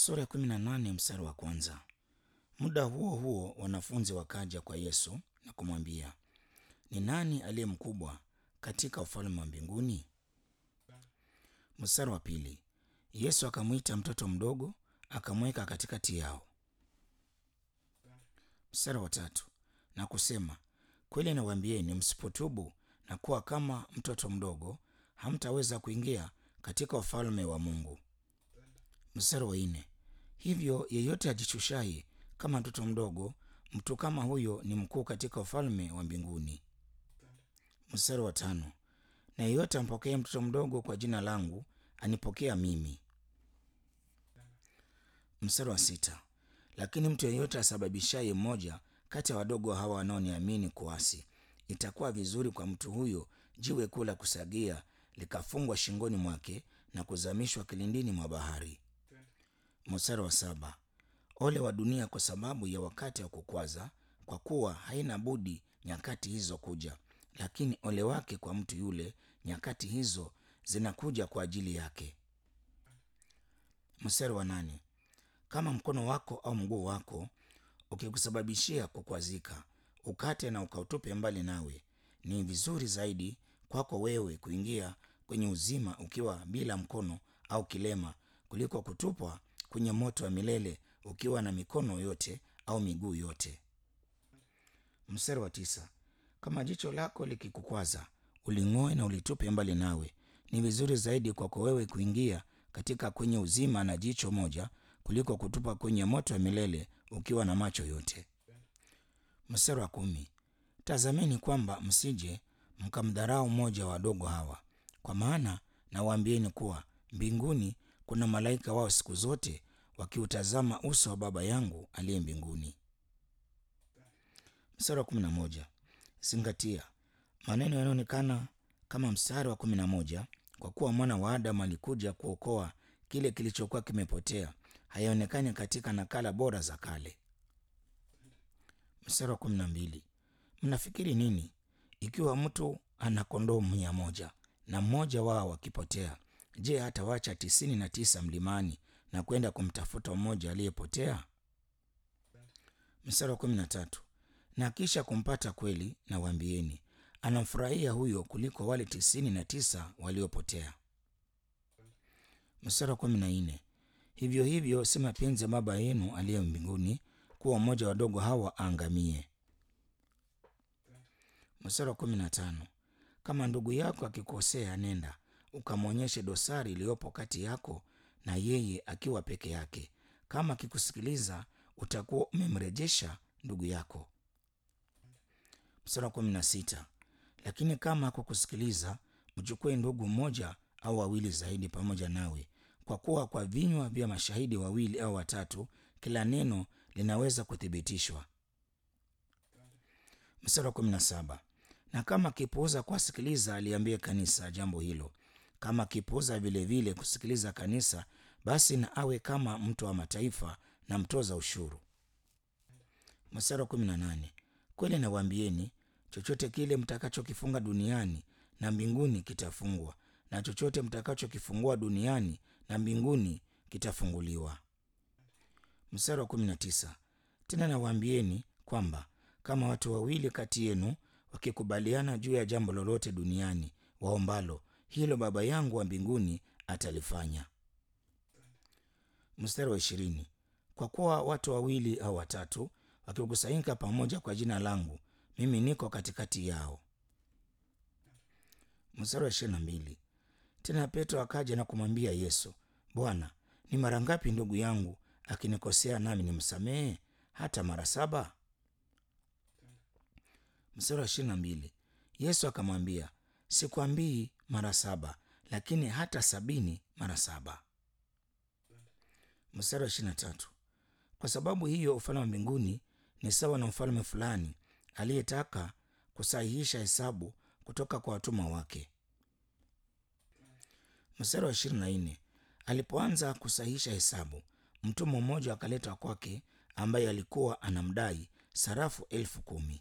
Sura ya kumi na nane mstari wa kwanza. Muda huo huo wanafunzi wakaja kwa Yesu na kumwambia, ni nani aliye mkubwa katika ufalme wa mbinguni? Mstari wa pili. Yesu akamwita mtoto mdogo akamweka katikati yao. Mstari wa tatu. Na kusema, kweli nawaambieni, msipotubu na kuwa kama mtoto mdogo, hamtaweza kuingia katika ufalme wa Mungu. Mstari wa nne. Hivyo yeyote ajishushaye kama mtoto mdogo, mtu kama huyo ni mkuu katika ufalme wa mbinguni. Mstari wa tano. Na yeyote ampokee mtoto mdogo kwa jina langu, anipokea mimi. Mstari wa sita. Lakini mtu yeyote asababishaye mmoja kati ya wadogo hawa wanaoniamini kuasi, itakuwa vizuri kwa mtu huyo jiwe kuu la kusagia likafungwa shingoni mwake na kuzamishwa kilindini mwa bahari. Mstari wa saba. Ole wa dunia kwa sababu ya wakati wa kukwaza, kwa kuwa haina budi nyakati hizo kuja, lakini ole wake kwa mtu yule nyakati hizo zinakuja kwa ajili yake. Mstari wa nane. Kama mkono wako au mguu wako ukikusababishia kukwazika, ukate na ukautupe mbali nawe. Ni vizuri zaidi kwako wewe kuingia kwenye uzima ukiwa bila mkono au kilema, kuliko kutupwa kwenye moto wa milele ukiwa na mikono yote au miguu yote. Mstari wa tisa. Kama jicho lako likikukwaza, uling'oe na ulitupe mbali nawe. Ni vizuri zaidi kwako wewe kuingia katika kwenye uzima na jicho moja kuliko kutupa kwenye moto wa milele ukiwa na macho yote. Mstari wa kumi. Tazameni kwamba msije mkamdharau mmoja wa wadogo hawa, kwa maana nawaambieni kuwa mbinguni kuna malaika wao siku zote wakiutazama uso wa Baba yangu aliye mbinguni. Mstari wa kumi na moja. Zingatia maneno yanaonekana kama mstari wa kumi na moja, kwa kuwa mwana wa Adamu alikuja kuokoa kile kilichokuwa kimepotea, hayaonekani katika nakala bora za kale. Mstari wa kumi na mbili. Mnafikiri nini? Ikiwa mtu ana kondoo mia moja na mmoja wao akipotea, je, hatawacha tisini na tisa mlimani na kwenda kumtafuta mmoja aliyepotea? Mstari wa kumi na tatu. Na kisha kumpata kweli, na waambieni, anamfurahia huyo kuliko wale tisini na tisa waliopotea. Mstari wa kumi na nne. Hivyo hivyo si mapenzi ya Baba yenu aliye mbinguni kuwa mmoja wadogo hawa aangamie. Mstari wa kumi na tano. Kama ndugu yako akikosea, nenda ukamwonyeshe dosari iliyopo kati yako na yeye akiwa peke yake. Kama akikusikiliza, utakuwa umemrejesha ndugu yako. Mstari wa kumi na sita. Lakini kama hakukusikiliza, mchukue ndugu mmoja au wawili zaidi pamoja nawe, kwa kuwa kwa vinywa vya mashahidi wawili au watatu kila neno linaweza kuthibitishwa. Mstari wa kumi na saba. Na kama akipuuza kuwasikiliza, aliambie kanisa jambo hilo. Kama akipuuza vilevile kusikiliza kanisa, basi na awe kama mtu wa mataifa na mtoza ushuru. Mstari wa kumi na nane. Kweli nawaambieni, chochote kile mtakachokifunga duniani na mbinguni kitafungwa, na chochote mtakachokifungua duniani na mbinguni kitafunguliwa. Mstari wa kumi na tisa. Tena nawaambieni kwamba kama watu wawili kati yenu wakikubaliana juu ya jambo lolote duniani waombalo, hilo Baba yangu wa mbinguni atalifanya. Mstari wa ishirini. Kwa kuwa watu wawili au watatu wakikusanyika pamoja kwa jina langu, mimi niko katikati yao. Mstari wa ishirini na mbili. Tena Petro akaja na kumwambia Yesu, Bwana, ni mara ngapi ndugu yangu akinikosea nami nimsamehe? Hata mara saba? Mstari wa ishirini na mbili. Yesu akamwambia, sikwambii mara saba, lakini hata sabini mara saba. Mstari wa ishirini na tatu. Kwa sababu hiyo ufalme wa mbinguni ni sawa na mfalme fulani aliyetaka kusahihisha hesabu kutoka kwa watumwa wake. Mstari wa ishirini na nne. Alipoanza kusahihisha hesabu, mtumwa mmoja akaletwa kwake, ambaye alikuwa anamdai sarafu elfu kumi.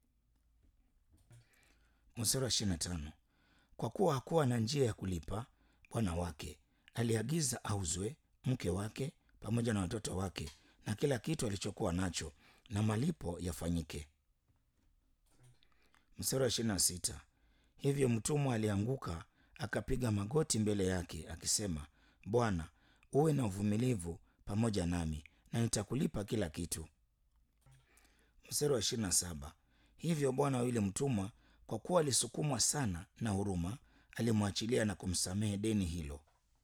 Mstari wa ishirini na tano. Kwa kuwa hakuwa na njia ya kulipa, bwana wake aliagiza auzwe, mke wake pamoja na watoto wake na kila kitu alichokuwa nacho, na malipo yafanyike. Mstari wa ishirini na sita. Hivyo mtumwa alianguka akapiga magoti mbele yake akisema, Bwana, uwe na uvumilivu pamoja nami na nitakulipa kila kitu. Mstari wa ishirini na saba. Hivyo bwana wa yule mtumwa, kwa kuwa alisukumwa sana na huruma, alimwachilia na kumsamehe deni hilo.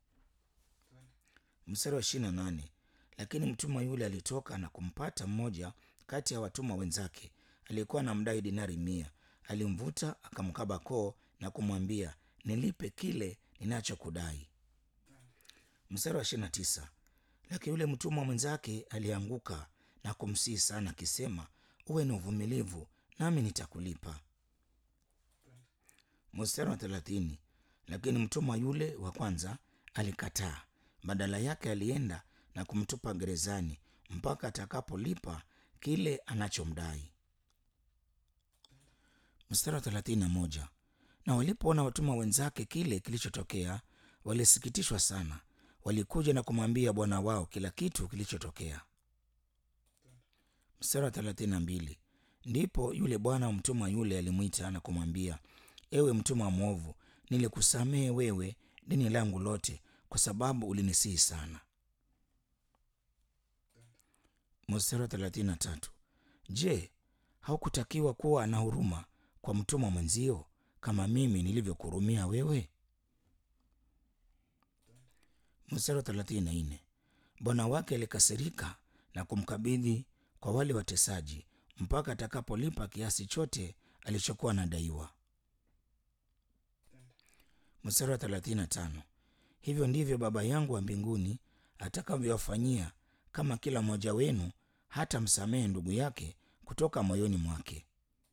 Mstari wa ishirini na nane. Lakini mtumwa yule alitoka na kumpata mmoja kati ya watumwa wenzake aliyekuwa anamdai dinari mia. Alimvuta akamkaba koo na kumwambia, nilipe kile ninachokudai. Mstari wa ishirini na tisa. Lakini yule mtumwa mwenzake alianguka na kumsihi sana akisema, uwe na uvumilivu nami nitakulipa. Mstari wa thelathini. Lakini mtumwa yule wa kwanza alikataa, badala yake alienda na kumtupa gerezani mpaka atakapolipa kile anachomdai. Mstari wa thelathini na moja. Na walipoona watumwa wenzake kile kilichotokea, walisikitishwa sana. Walikuja na kumwambia bwana wao kila kitu kilichotokea. Mstari wa thelathini na mbili. Ndipo yule bwana wa mtumwa yule alimwita na kumwambia, ewe mtumwa mwovu, nilikusamehe wewe deni langu lote, kwa sababu ulinisihi sana. Mstari wa thelathini na tatu. Je, haukutakiwa kuwa na huruma kwa mtumwa mwenzio kama mimi nilivyokuhurumia wewe? Mstari wa thelathini na nne. Bwana wake alikasirika na kumkabidhi kwa wale watesaji mpaka atakapolipa kiasi chote alichokuwa anadaiwa. Mstari wa thelathini na tano. Hivyo ndivyo Baba yangu wa mbinguni atakavyowafanyia kama kila mmoja wenu hata msamehe ndugu yake kutoka moyoni mwake.